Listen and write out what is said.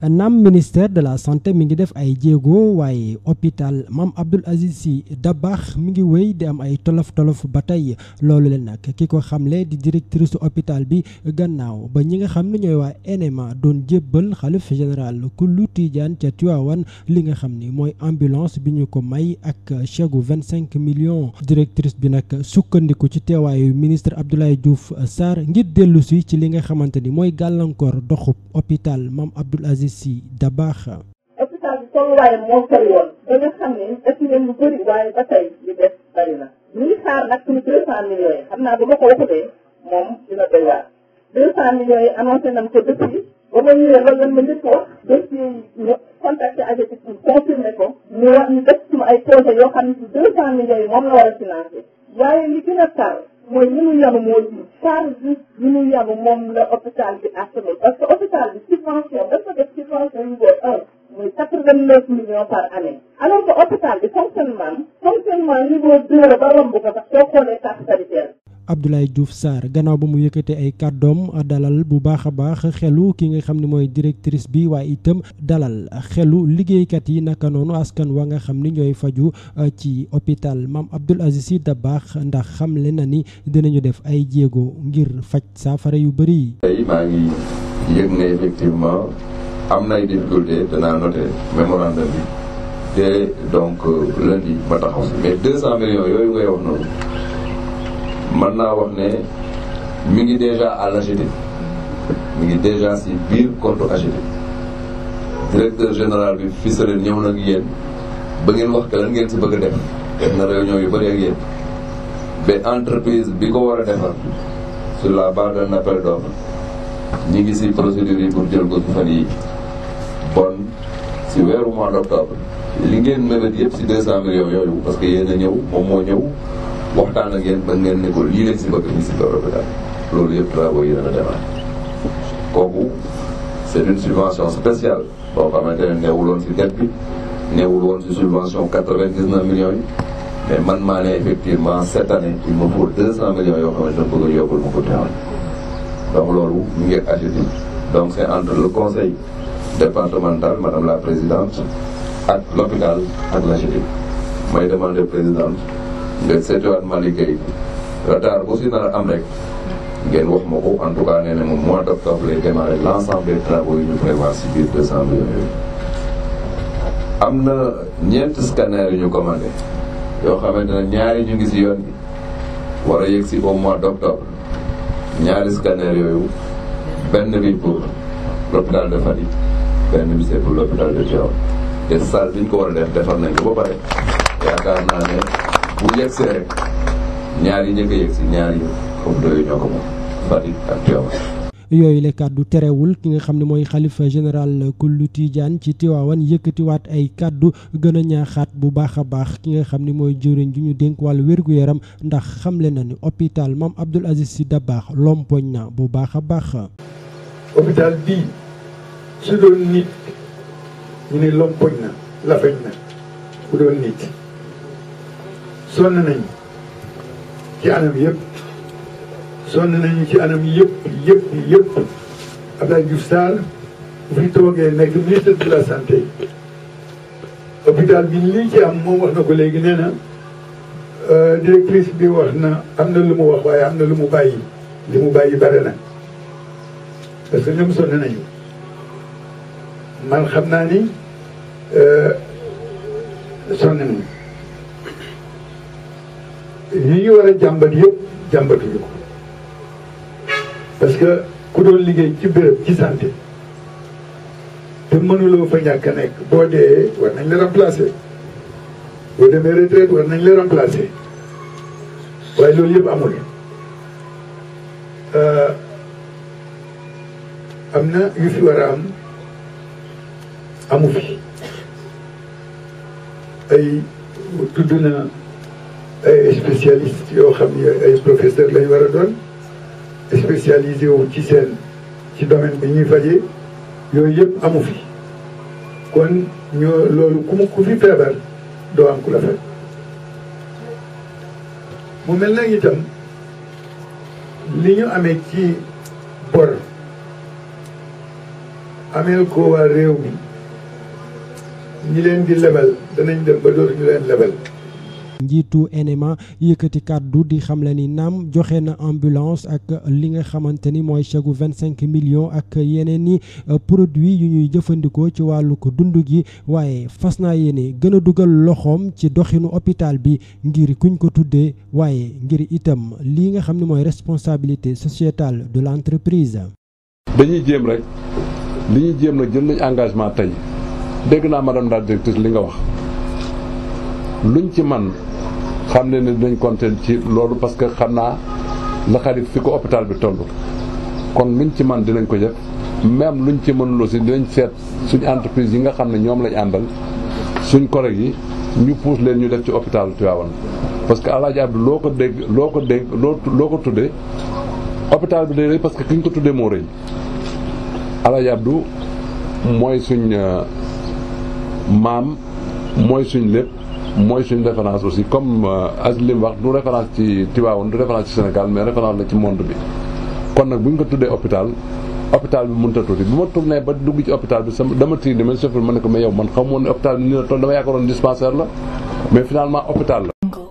naam ministère de la santé mi ngi def ay jéego waaye hôpital Mame Abdoul Aziz Sy Dabakh mi ngi wéy di am ay tolof tolof ba tey loolu leen nag ki ko xamle di directrice hôpital bi gannaaw ba ñi nga xam ne ñooy waa NMA doon jébbal xalif général kullu Tidiane ca Tivaouane li nga xam ni mooy ambulance bi ñu ko may ak chèque gu vingt cinq millions directrice bi nag sukkandiku ci teewaayu ministre Abdoulaye Diouf Sarr ngir dellu si ci li nga xamante ni mooy gàllankoor doxub hôpital Mame Abdoul Aziz Sy Dabakh. hôpital bi tolluwaayam moo sori woon ba nga xam ne def ngeen lu bëri waaye ba tey li des bëri na ñu ngi xaar nag suñu deux cent millions yi xam naa bu ma ko waxutee moom dina doy waar deux cent millions yi annoncé nañ ko depuis ba ma ñëwee loolu lan ma njëkk a wax depuis ñu contacté AGETIP pour confirmer ko ñu wax ñu def suñu ay projet yoo xam ne si deux cent millions yi moom la war a financé waaye li gën a tar mooy ñu nu yanu moo ci charge ñu nu yanu moom la hôpital bi assumer parce que hôpital bi subvention dafa def subvention niveau un muy quatre vingt neuf millions par année alors que hôpital bi fonctionnement fonctionnement niveau deux la ba romb ko sax soo xoolee carte sanitaire Abdoulaye Diouf Sarr gannaaw ba mu yëkkate ay kàddoom dalal bu baax a baax xelu ki nga xam ne mooy directrice bi waaye itam dalal xelu liggéeykat yi naka noonu askan wa nga xam ni ñooy faju ci hôpital Mame Abdoul Aziz Sy Dabakh ndax xamle na ni dinañu def ay jéego ngir faj saafara yu bëri. tey maa ngi yëg ne effectivement am na ay difficulté danaa noté mémorandum bi te donc lundi ma taxaw si mais deux cent millions yooyu ngay wax noonu. mën naa wax ne mi ngi déjà à l'AGETIP mi ngi déjà si biir compte AGETIP directeur général bi fisale ñëw nag yéen ba ngeen wax que lan ngeen si bëgg a def def na réunion yu bëri ak yéen ba entreprise bi ko war a defar sur la base d'un appel d'offre ñi ngi si procédure yi pour jël ko si fan yi bon si weeru mois d'octobre li ngeen mébét yëpp si deux cent millions yooyu parce que yéen a ñëw moom moo ñëw waxtaan ak yéen ba ngeen ne ko lii leen si bëgg ni si biir hôpital loolu yëpp travaux yi dana démarrer kooku c'est une subvention spéciale boo xamante ne neewuloon si dette bi neewul woon si subvention quatre-vingt-dix-neuf millions yi mais man maa ne effectivement cette année il me faut deux cent millions yoo xamante ne bëgg a yokkul ma ko teewal donc loolu mu ngi agité donc c'est entre le conseil départemental madame la présidente ak l'hôpital ak l'AGETIP may demander présidente nga seetiwaat ma liggéey retard bu si nar a am rek ngeen wax ma ko en tout cas nee na moom mois d'octobre lay démarrer l'ensemble des travaux yi ñu prévoir si biir deux cent millions yooyu am na ñeenti scanner yu ñu commandé yoo xamante ne ñaari ñu ngi si yoon bi war a yegg si au mois d'octobre ñaari scanner yooyu benn bi pour l'hôpital de Fatick benn bi c'est pour l'hôpital de Tivaouane te salle bi ñu ko war a def defar nañ ko ba pare yaakaar naa ne bu yegg si rek ñaar yi njëkk a yegg si ñaar yi foofu doyu ñoo ko moom Fatick ak Tivaouane yooyu la kàddu terewul ki nga xam ne mooy xalifa général kullu Tidiane ci Tivaouane yëkkatiwaat ay kàddu gën a ñaaxaat bu baax a baax ki nga xam ne mooy jëwriñ ju ñu dénk wàllu wér-gu-yaram ndax xamle na ni hôpital Mame Abdoul Aziz Sy Dabakh lompoñ na bu baax a baax. hôpital bii su doon nit ñu ne lompoñ na lafañ na bu doon nit sonn nañu ci anam yëpp. sonn nañu ci anam yëpp yëpp yëpp Abdoulaye Diouf Sarr bu fi toogee nekk ministre de la santé hôpital bi lii ci am moom wax na ko léegi nee na directrice bi wax na am na lu mu wax waaye am na lu mu bàyyi li mu bàyyi bare na parce que ñoom sonn nañu man xam naa ni sonn nañu yi ñu war a jàmbat yëpp jàmbatuñu ko parce que ku doon liggéey ci béréb ci santé te mënuloo fa ñàkk a nekk boo dee war nañ la remplacer boo demee retraite war nañ la remplacer waaye loolu yëpp amul am na yu fi war a am amu fi ay tudd na ay spécialistes yoo xam ne ay professeurs lañ war a doon spécialisé wu ci seen ci domaine bi ñuy fajee yooyu yëpp amu fi kon ñoo loolu ku mu ku fi feebar doo am ku la faj mu mel na itam li ñu amee ci bor ameel ko waa réew mi ñi leen di lebal danañ dem ba dootuñu leen lebal njiitu NMA yëkkati kàddu di xamle ni naam joxe na ambulance ak li nga xamante ni mooy chèque vingt cinq millions ak yeneen i produits yu ñuy jëfandikoo ci wàllu ko dund gi waaye fas naa yéene gën a dugal loxoom ci doxinu hôpital bi ngir kuñ ko tuddee waaye ngir itam lii nga xam ne mooy responsabilité sociétale de l'entreprise. dañuy jéem rek li ñuy jéem nag jël nañ engagement tey dégg naa madame la directrice li nga wax luñ ci man xam ne ne dinañ compter ci loolu parce que xam naa la xarit fi ko hôpital bi toll kon luñ ci man dinañ ko def même luñ ci mënul aussi dinañ seet suñ entreprise yi nga xam ne ñoom lañ àndal suñ collègues yi ñu pousse leen ñu def ci hôpital Tivaouane parce que Alaaji Abdou loo ko dégg loo ko dégg loo loo ko tuddee hôpital bi day rëy parce que ki ñu ko tuddee moo rëy Alaaji Abdou mooy suñ maam mooy suñ lépp mooy suñu référence aussi comme as li mu wax du référence ci Tivaouane du référence ci Sénégal mais référence la ci monde bi kon nag bu ñu ko tuddee hôpital hôpital bi mënut a tuuti bu ma tourné ba dugg ci hôpital bi sama dama tiir ni man chauffeur ma ne ko mais yow man xamoon ne hôpital bi nii la toll dama yaakaaroon dispensaire la mais finalement hôpital la